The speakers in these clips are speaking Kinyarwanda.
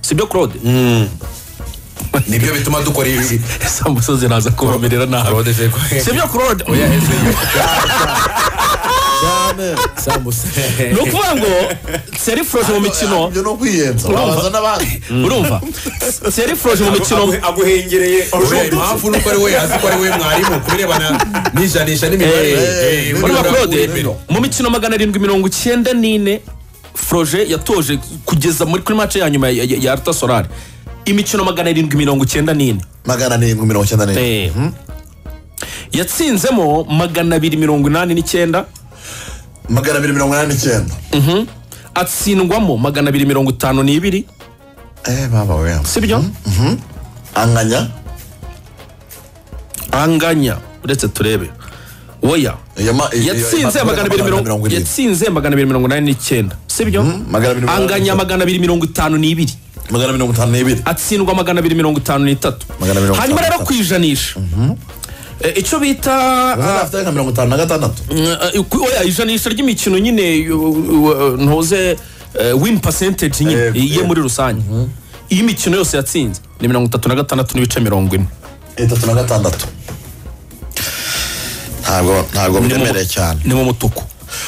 sibyo claude nibyo bituma dukora ibi sambusa ziraza kubamerera nabi Claude Feko. sibyo claude oya hejuru sambusa ni ukuvuga ngo serifroje mu mikino ibyo ni ukwiyenza wabaza n'abandi urumva serifroje mu mikino aguhengereye Uriya impamvu nuko ari we azi ko ari we mwarimu kubirebana n'ijanisha n'imibare Eh, Eh, urumva murabura claude imbere. mu mikino magana arindwi mirongo icyenda n'ine froje yatoje kugeza muri kuri mace ya nyuma ya- ya ya arta solari imikino magana arindwi mirongo icyenda n'ine magana arindwi mirongo icyenda n'ine Eh. yatsinzemo magana abiri mirongo inani n'icyenda magana abiri mirongo inani n'icyenda atsindwamo magana abiri mirongo itanu n'ibiri eh baba we sibyo anganya anganya uretse turebe oya iyo ma- iyo- iyo- yatsinze iyo- magana abiri mirongo irindwi yatsinze magana abiri mirongo inani n'icyenda sibyo magana abiri mirongo anganya inani. magana abiri mirongo itanu n'ibiri magana mirongo itanu n'ibiri atsindwa magana abiri mirongo itanu n'itatu Magana mirongo hanyuma itanu rero n'itatu. kwijanisha Eh, icyo bita Urabona afite nka mirongo itanu na gatandatu eh, eh, ku- oya, ijanisha ry'imikino nyine uh, uh, ntuze eh, win percentage nyine Eh, ye eh. muri rusange iyo imikino yose yatsinze ni mirongo itatu na gatandatu n'ibice mirongo ine itatu na gatandatu ntabwo ntabwo mu- mwemereye cyane ni mu mutuku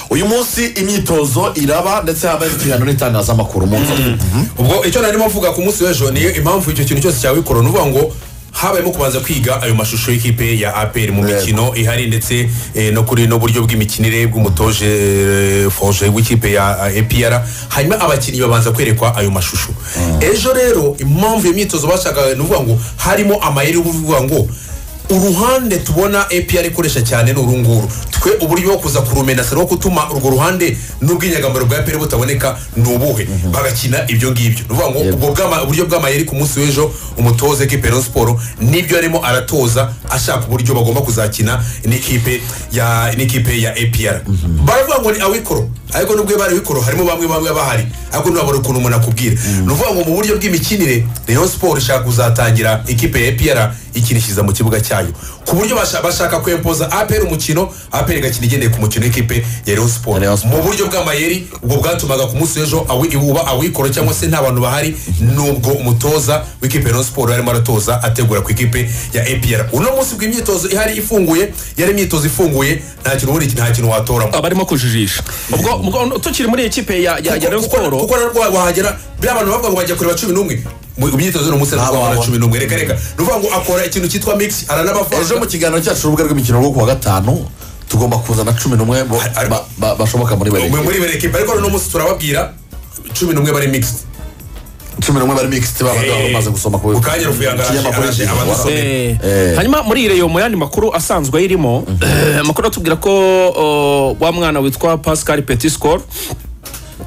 uyu munsi imyitozo iraba ndetse habaye ikiganiro n'itangazamakuru umunsi Mhm. ubwo icyo narimo mvuga ku munsi w'ejo niyo impamvu icyo kintu cyose cyabikora ni uvuga ngo habayemo kubanza kwiga ayo mashusho y'ikipe ya apr mu mikino ihari ndetse eh, no kuri n'uburyo bw'imikinire bw'umutoje eh, forge w'ikipe ya apr hanyuma abakinnyi babanza kwerekwa ayo mashusho ejo rero impamvu iyo myitozo bashakaga ni uvuga ngo harimo amayeri y'ubuvuga ngo uruhande tubona APR ikoresha cyane ni urunguru twe uburyo bwo kuza kurumena saro gutuma urwo ruhande n'ubwinyagamaro bwa APR butaboneka ni ubuhe bagakina ibyo ngibyo ni ukuvuga ngo ubwo bw'ama- uburyo bw'amayeri ku munsi w'ejo umutoza ekipe ya siporo nibyo arimo aratoza ashaka uburyo bagomba kuzakina n'ikipe ya n'ikipe ya APR baravuga ngo ni awikoro ariko nubwo bari awikoro harimo bamwe bamwe bahari ariko ntiwabona ukuntu umuntu akubwira ni ukuvuga ngo mu buryo bw'imikinire Rayon Sport ishaka kuzatangira ikipe ya APR ikinishiriza mu kibuga cyayo ku buryo basha- bashaka kwempoza APR umukino APR igakina igendeye ku mukino w'ikipe ya Rayon Sport Rayon Sport. mu buryo bw'amayeri ubwo bwatumaga ku munsi w'ejo awi- uba awikoro cyangwa se nta bantu bahari nubwo umutoza w'ikipe ya Rayon Sport yarimo aratoza ategura ku ikipe ya APR uno munsi bw'imyitozo ihari ifunguye yari imyitozo ifunguye nta kintu ubundi nta kintu watoramo abarimo kujijisha ubwo ubwo tukiri muri iyi kipe ya ya ya Rayon kuko Sport kuko rero wahagera biriya abantu bavuga ngo bajya kureba cumi n'umwe mu myitozo ni umunsi ntabwo wabona cumi n'umwe reka reka ni ukuvuga ngo akora ikintu cyitwa mix ejo aranabafunga mu kiganiro cyacu urubuga rw'imikino rwo kuwa gatanu tugomba kuzana cumi n'umwe bo- Ari- ba- ba- bashoboka muri buri muri buri ekipa ariko uno munsi turababwira cumi n'umwe bari mixed cumi n'umwe bari mixed baba Eh, bamaze gusoma ku mukanya Ruvuyanga araje- ikinyamakuru araje cy'igihugu. abadusoma. Eh, Eh. hanyuma muri iriyo mu yandi makuru asanzwe ayirimo eh, amakuru atubwira ko oh, wa mwana witwa pascal petiscor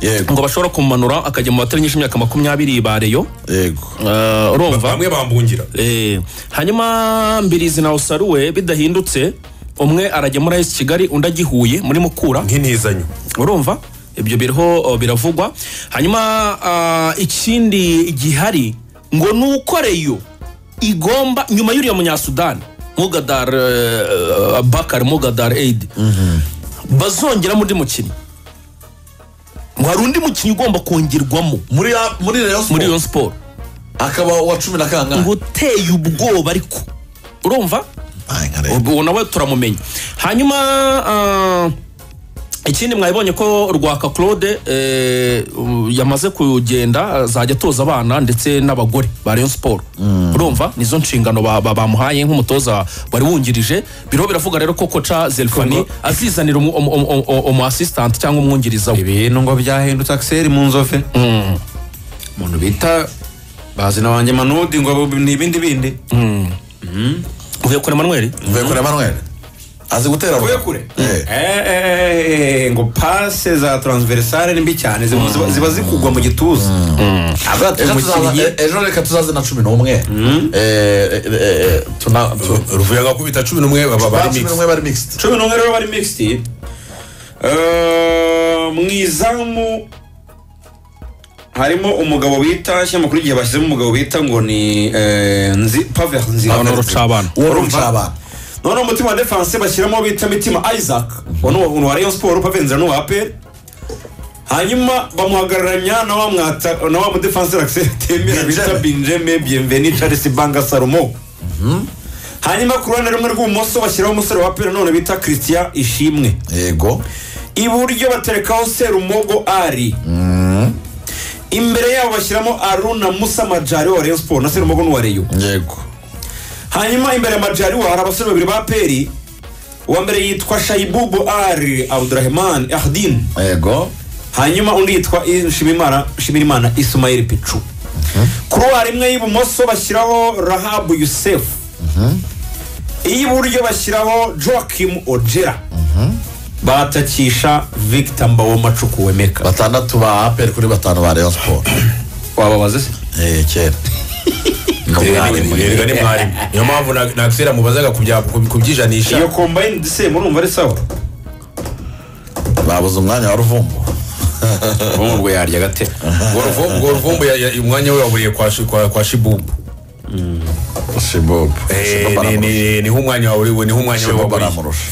yego ngo bashobora kumumanura akajya mu batarinyije imyaka makumyabiri ba reyo yego Eh, urumva bamwe bambungira Eh, hanyuma mbirizi na usaruwe bidahindutse umwe arajya muri ayesi kigali undi ajya i huye muri mukura nk'intizanyo urumva ibyo biriho uh, biravugwa hanyuma uh, ikindi gihari ngo ni uko reyo igomba nyuma y'uriya munyasudani mugadar uh, bakar mugadar aid bazongeramo undi mukinnyi ngo hari undi mukinnyi ugomba kongerwamo muri ya- muri Rayon muri Sport. iyo siporo akaba uwa cumi na kangahe ngo uteye ubwoba ariko urumva Ay, nka rero. ubu nawe turamumenya hanyuma ah, ikindi mwabibonye ko rwaka claude eh, u- yamaze kugenda azajya atoza abana ndetse n'abagore ba rayon siporo urumva nizo nshingano ba- ba- bamuhaye nk'umutoza wari wungirije biriho biravuga rero ko koca zelfani azizanira umu- umu- umu- umu- umu assistant cyangwa umwungiriza we ibintu ngo byahindutse akiseri mu nzofe umuntu bita bazina wanjye manudi ngo bu- ni ibindi bindi uvuye kure manuel uvuye kuri Emmanuel azi gutera uvuye rugo. kure Eh, Eh, eh, eh, ngo pase za taransiverisare ni mbi cyane ziba- ziba- ziba zikugwa mu gituza aba ejo umukinnyi tuzaza- ejo reka tuzaze na cumi n'umwe Eh, eh, eh, eh, tuna- tu- ruvuye agakubita cumi n'umwe baba ba bari cumi mixed n'umwe bari mixed cumi n'umwe rero bari mixed Eh, mu izamu harimo umugabo bita shyira amakuru igihe bashyizemo umugabo bita ngo ni eh, nzi paver nzira Pavert Rucabana. Uwo Urumva? Rucabana. noneho umutima wa defense bashyiramo bita mitima isaac uwo ni uwa- uwa rayon sport paver nzira n'uwa apel hanyuma bamuhagararanya na wa mwata- na wa mudefanseri akisetemera bita binjeme biyemveni charles banga salomo hanyuma ku ruhande rumwe rw'ibumoso bashyiraho umusore wa pera none bita christian ishimwe yego iburyo baterekaho serumogo ari imbere yabo bashyiramo aruna musa majari wa rayon sport na serumogo n'uwa reyo yego hanyuma imbere ya majariwa hari abasore babiri ba peri uwa mbere yitwa shayibubu ari abdurahman ahdin yego hanyuma undi yitwa Nshimirimana- nshimirimana isumayeli picu kuruwari imwe y'ibumoso bashyiraho rahabu yusefu iy'iburyo bashyiraho joakim ojera batakisha victor mbawomacuku wemeka batandatu ba aperi kuri batanu ba rayon siporo wababaze se Eh, kera Ni umwarimu. rero ni mwarimu niyo mpamvu na na Axel amubazaga kubya- ku- kubyijanisha iyo kombayini dise murumva ari sawa babuze umwanya wa ruvumbu ubu ngo yarya gate Ubwo ruvu- ubwo ruvumbu ya- ya- umwanya we waburiye kwa shi- kwa- kwa shibubu shibobu Eh, Shibobu ni- aramurusha. ni- niho umwanya waburiwe niho umwanya we Shibobu waburiye aramurusha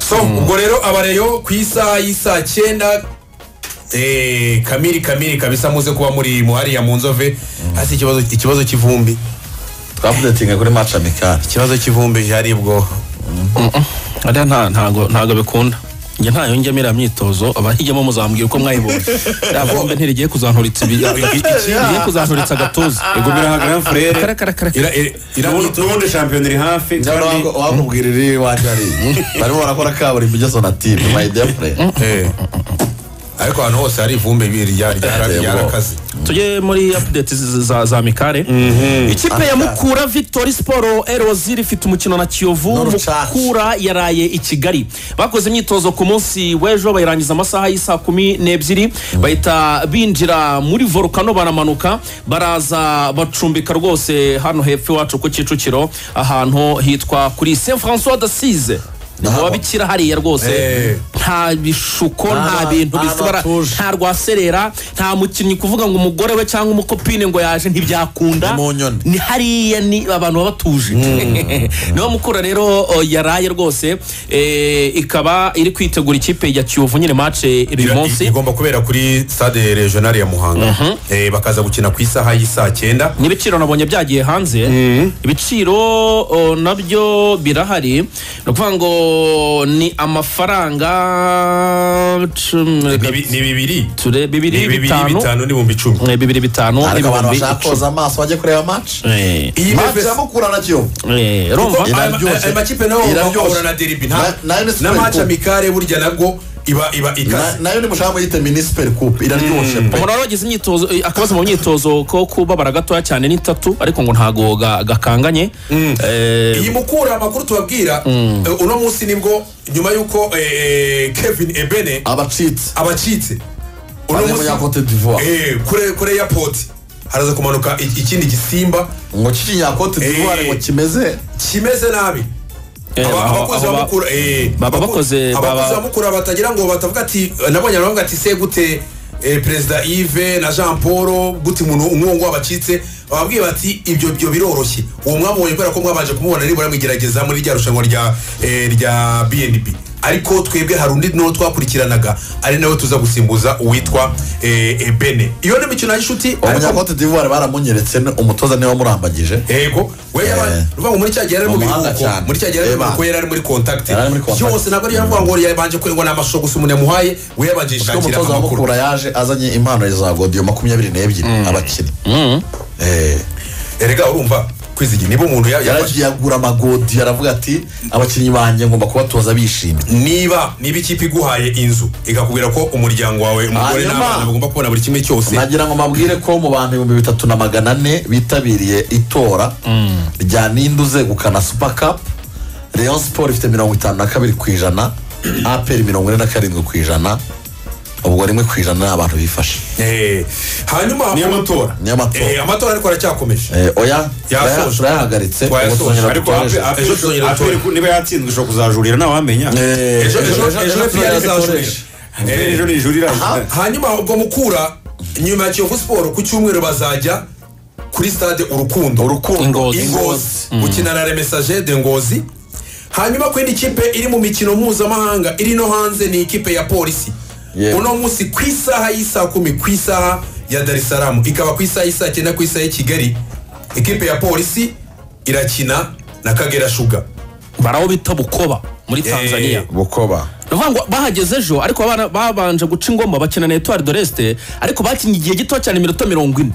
so ubwo rero abareyo ku isaha y'isaa cyenda eh, kamiri kamiri kabisa muze kuba muri mu hariya mu nzove hasi ikibazo ikibazo cy'ivumbi twavudetinga kuri maci amikari ikibazo cy'ivumbi hari bwo ariya nta ntago ntago bikunda njye ntayo njyamo iriya myitozo abahijyamo muzambwira uko mwayibonye iriya vumbi ntirigiye kuzanturitsa ibi- i- iki- rigiye kuzanturitsa agatuza ego birahagarara furere ira- ira- ira- n'ubundi shampiyona iri hafi kandi wakubwira iri iwanjye ari barimo barakora kaburimbo igeze na timu mayidefure Eh. ariko ahantu hose hari ivumbi rya- rya- Yego. ryarakaze tujye muri update z- za, za mikare ikipe ya mukura victory sport rz ifite umukino na kiyovu N'urucaca. mukura yaraye i kigali bakoze imyitozo ku munsi w'ejo bayirangiza amasaha y'isaa kumi n'ebyiri bahita binjira muri volukano baramanuka baraza bacumbika rwose hano hepfo iwacu ku kicukiro ahantu hitwa kuri saint françois d'asise ni mu Naho- babikira hariya rwose Eh. nta bishuko nta Nta- bintu nta bisubara batuje. nta rwaserera nta mukinnyi kuvuga ngo umugore we cyangwa umukopine ngo yaje ntibyakunda Ni mu nyoni. ni hariya ni abantu baba batuje niyo mukura rero o, yaraye rwose eh, ikaba iri kwitegura ikipe ya kiyovu nyine mace uyu Ira- i- munsi igomba kubera kuri stade regional ya muhanga Eh, bakaza gukina ku isaha y'isaa cyenda n'ibiciro nabonye byagiye hanze ibiciro o, nabyo birahari ni ukuvuga ngo ni amafaranga cumi- ni bi- ni bibiri ture ni bibiri bibiri bitanu bitanu n'ibihumbi icumi Eh, bibiri bitanu ariko abantu n'ibihumbi bashaka icumi. koza amaso bajye kureba maci Eh, iyi maci FS iramukura na kiyovu eh, urumva Kuko aya- Iraryoshye. aya makipe nayo Iraryoshye. bahura na deribi nta Na- nayo ni na Super match Cup. amicale burya nabwo iba iba Na- ikaze nayo ni mushaka muyite minisiperi kupe iraryoshe pe umuntu wari wagize imyitozo eh, akabazo mu myitozo ko kubabara gatoya cyane ni tatu ariko ngo ntago ga- gakanganye Eh, iyi mukura amakuru tubabwira eh, uno munsi nibwo nyuma y'uko eh, eh, kevin ebene abacitse abacitse uno Bane muri Cote d'Ivoire. Eh, kure kure ya poti haraza kumanuka ik- ikindi gisimba ngo kikinyakote d'ivoire Eh. ngo kimeze kimeze nabi eh, Aba- aba- abakozi aba- bamukura eh, baba abako- bakoze- baba- abakozi bamukura batagira ngo batavuga ati nabonye aravuga ati se gute eh, perezida yves na jean paul gute umuntu umwungu wabacitse bababwiye bati ibyo byo biroroshye uwo mwabonye kubera ko mwabanje kumubona nibura mwigerageza muri rya rushanwa rya eh, rya bnb ariko twebwe hari undi n'uwo twakurikiranaga ari nawe tuza gusimbuza uwitwa eh, ebene iyo ni imikino y'inshuti ariko abanyakote d'ivoire baramunyeretse ni- umutoza niwe wamurambagije yego we yaba- uvuga ngo muri cya gihe yari ari mu Mu mahanga biruhuko cyane. muri cya gihe yari ari mu Eba. biruhuko yari ari muri contact Yari ari muri contact. byose ntabwo ari yaravuga ngo yabanje kwe- ngo ni amashusho gusa umuntu yamuhaye we yabanje kuko yishakira umutoza amakuru wamukura yaje azanye impano za godiyo makumyabiri n'ebyiri abakinnyi Eh. erega urumva kwizigi niba umuntu ya- yafashe- yaragiye agura amagodiyo aravuga ati abakinnyi banjye ngomba kubatoza bishimye niba niba ikipe iguhaye inzu ikakubwira ko umuryango wawe umugore Hanyuma. n'abana bagomba kubona buri kimwe cyose nagira ngo mbabwire ko mu bantu ibihumbi bitatu na magana ane bitabiriye itora rya ninde uzegukana super cup rayon siporo ifite mirongo itanu na kabiri ku ijana aperi mirongo ine na karindwi ku ijana ubwo rimwe ku ijana ni abantu bifashe Eh, hanyuma Niyo matora. Niyo matora. Eh, amatora ariko aracyakomeje Eh, oya Yasoje. turaya- turayahagaritse ubu Twayasoje, tuzongera ariko dutoreshe. ape- ape- Ejo tuzongera ape- gutore. ku- niba yatsinzwe ishobora kuzajurira ntawamenya Eh, ejo ejo ejo- ejo ejo piyari turayasoresha. izajurira Eh, ejo ni ijuru Ha- iraje hanyuma ubwo mukura nyuma ya kiyovu siporo ku cyumweru bazajya kuri stade urukundo Ingozi. ingozi gukina na remesaje de ngozi hanyuma ku yindi kipe iri mu mikino mpuzamahanga iri no hanze ni ikipe ya polisi Yego. uno munsi ku isaha y'isaha kumi ku isaha ya dar es salaam ikaba ku isaha y'isaha cyenda ku isaha ya kigali ikipe ya polisi irakina na kagera shuga bari aho bita bukoba muri tanzania Eh. bukoba ni ukuvuga ngo bahageze ejo ariko abana babanje guca ingoma bakina na etuwari doreste ariko bakinnye igihe gito cyane iminota mirongo ine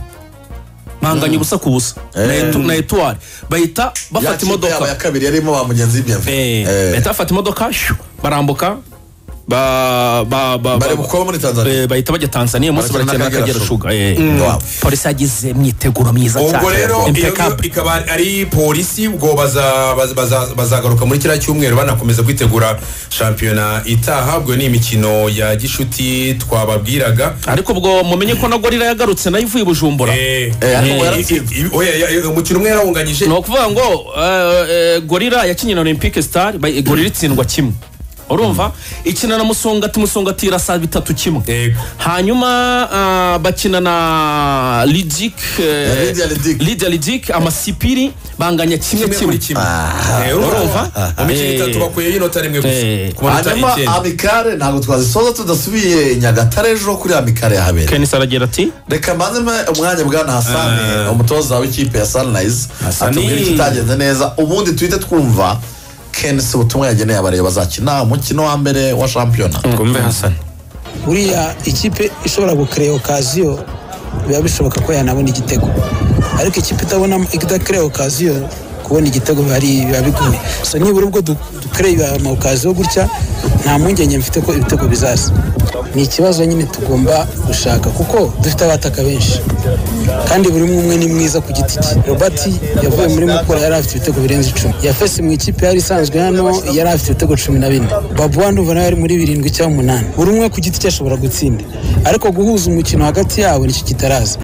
mpanganye ubusa ku busa na etu- na etuwari bahita bafata imodoka ya kabiri yarimo ba mugenzi Eh, w'ibiyemve bahita bafata imodoka shoo, barambuka ba- ba- ba- bari ba- bukoba muri tanzania Eh, bahita bajya tanzania umunsi Barakina barakina n'Akagera n'akagera Sugar. shuga eh. Wow. polisi yagize imyiteguro myiza cyane ubwo rero iyo Impeccable. ikaba ari polisi ubwo baza- baza- baza- bazagaruka muri kiriya cyumweru banakomeza kwitegura shampiyona itaha ubwo ni imikino ya gishuti twababwiraga ariko ubwo mumenye ko na gorira yagarutse nayo ivuye i bujumbura Eh, ariko eh, yaratsinze. i- i- oya, ya- ya- umukino umwe yarawunganyije ni ukuvuga ngo eh, eh, gorira yakinnye na olympic star bay- gorira itsindwa kimwe urumva ikina na musongati musongati irasa bitatu kimwe Yego. hanyuma ah, bakina na lidik eh, Lydia Lidic. lidia lidik amasipiri banganya kimwe kimwe kimwe kuri kimwe Ah, Eh, urumva urumva? mu mikino Eh. itatu bakuyeyo inota rimwe gusa Eh. ku manota hanyuma icyenda amikare ntabwo twazisoza tudasubiye nyagatare ejo kuri amikare yahabera kenisi aragira ati reka mbanze mpe umwanya bwana hasani umutoza w'ikipe ya sunrise Hasani. atubwira ikitagenze neza ubundi tuhite twumva kenisi ubutumwa yageneye abareba bazakina umukino wa mbere wa shampiyona twumve hasani buriya ikipe ishobora gukereya okaziyo biba bishoboka ko yanabona igitego ariko ikipe itabona idakereya okaziyo kubona igitego biba ari- biba bigoye so nibura ubwo du- dukereye ama okaziyo gutya nta mpungenge mfite ko ibitego bizaza ni ikibazo nyine tugomba gushaka kuko dufite abataka benshi kandi buri umwe ni mwiza ku giti cye robert yavuye muri mukura yari afite ibitego birenze icumi yafese mu ikipe yari isanzwe hano yari afite ibitego cumi na bine babu ndumva nawe ari muri birindwi cyangwa umunani buri umwe ku giti cye ashobora gutsinda ariko guhuza umukino hagati yabo nicyo kitaraza